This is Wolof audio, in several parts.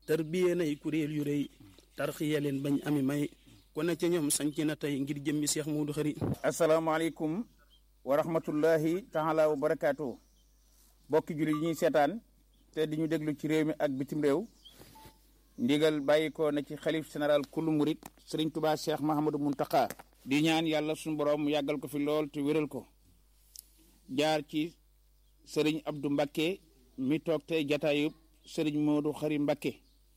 tarbiyee nay kuréel yu rëy tarxiya leen bañ ami may ku ne ca ñoom sanc na tey ngir jëmmi Seex Muudu Xari asalaamaaleykum wa rahmatullahi taala wa barakaatu bokki jullit yi ñuy seetaan te di ñu déglu ci réew mi ak bitim réew ndigal bàyyi ko na ci xalif général kullu murit sëriñ tubaa cheikh mahamadou muntaka di ñaan yàlla suñu borom mu yàggal ko fi lool te wéral ko jaar ci sëriñ abdou mbakke mi toog tey jataayub sëriñ moodu xari mbakke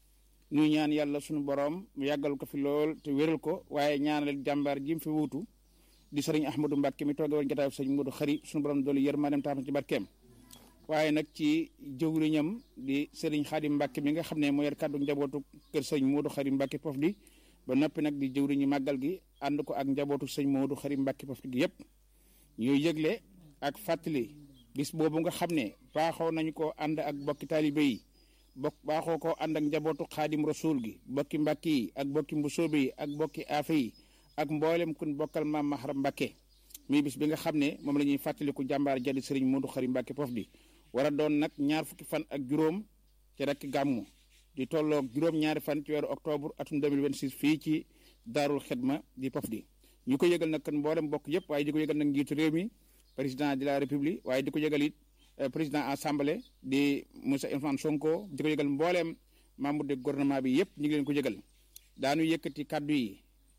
ñuy ñaan yàlla suñu borom mu yàggal ko fi lool te wéral ko waaye ñaanal jàmbaar ji mu fi wuutu di sëriñ ahmadou mbakke mi tooge woon jataayub sëriñ moodu xari suñu borom doolu yërmaandeem tax ci barkeem waaye nag ci jëwriñam di sëriñ xaadim mbàkke mi nga xam ne moo yor kàddu njabootu kër sëñ moodu xari mbàkke pof di ba noppi nag di jëwriñu màggal gi ànd ko ak njabootu sëñ moodu xari mbàkke pof gi yépp ñuy yëgle ak fàttali bis boobu nga xam ne baaxoo nañu ko ànd ak bokki taalibe yi bokk baaxoo ko ànd ak njabootu xaadim rasul gi bokki mbàkke yi ak bokki mbusoobe yi ak bokki aafe yi ak mboolem kun bokkal maam mahram mbàkke muy bis bi nga xam ne moom la ñuy fàttaliku jàmbaar jadi sëriñ moodu xari mbàkke pof di war a doon nag ñaar fukki fan ak juróom ci rek gàmmu di tolloog juróom-ñaari fan ci weeru octobre atum 2026 fii ci daarul xidma di pof di ñu ko yëgal nag kan mboolem bokk yëpp waaye di ko yëgal nag njiitu réew mi président de la république waaye di ko yëgal it président assemblée di Moussa Ousmane Sonko di ko yëgal mbooleem membre de gouvernement bi yëpp ñu ngi leen ko yëgal daanu yëkkati kaddu yi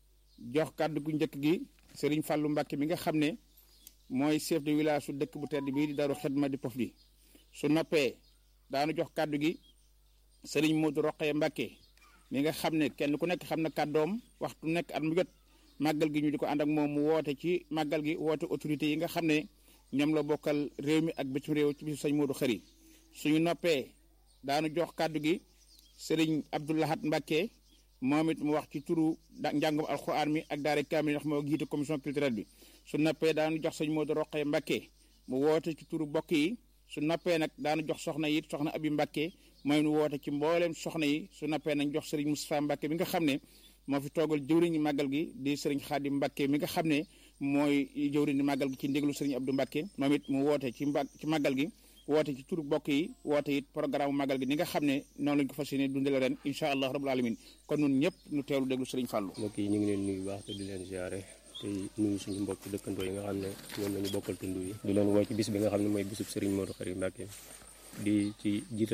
jox kaddu gu njëkk gi Serigne Fallou Mbacke mi nga xam ne mooy chef de village su dëkk bu tedd bii di daarul xidma di pof di su noppee daanu jox kàddu gi sëriñ Modou Roqee Mbacke mi nga xam ne kenn ku nekk xam na kàddoom waxtu nekk at mu jot màggal gi ñu di ko ànd ak moom mu woote ci màggal gi woote autorité yi nga xam ne ñoom la bokkal réew mi ak bitim réew ci bisu sëñ Modou Xari suñu noppee daanu jox kàddu gi sëriñ Abdoulahat Mbacke moom it mu wax ci turu njàngum alxuraan mi ak daara kaamil ndax moo jiite commission culturelle bi su noppee daanu jox sëñ Modou Roqee Mbacke mu woote ci turu bokk yi su noppee nag daanu jox soxna yi soxna abi Mbacke mooy nu woote ci mbooleem soxna yi su noppee nañ jox sëriñ Moustapha Mbacke mi nga xam ne moo fi toogal jëwriñu màggal gi di sëriñ Xaadim Mbacke mi nga xam ne mooy jëwriñu màggal gi ci ndéglu sëriñ Abdou Mbacke moom it mu woote ci mba ci màggal gi woote ci turu bokk yi woote it programme màggal gi ni nga xam ne noonu lañ ko fas yéene dundale ren incha allah rabbul alamin kon nun ñëpp nu teewlu déglu sëriñ Fallou mbokk yi ñu ngi leen nuyu baax te di leen ziare te nuyu suñu mbokk dëkkandoo yi nga xam ne ñoom lañu bokkal tund yi di leen woo ci bis bi nga xam ne mooy bisub Serigne Modou Khary Mbacké di ci jiital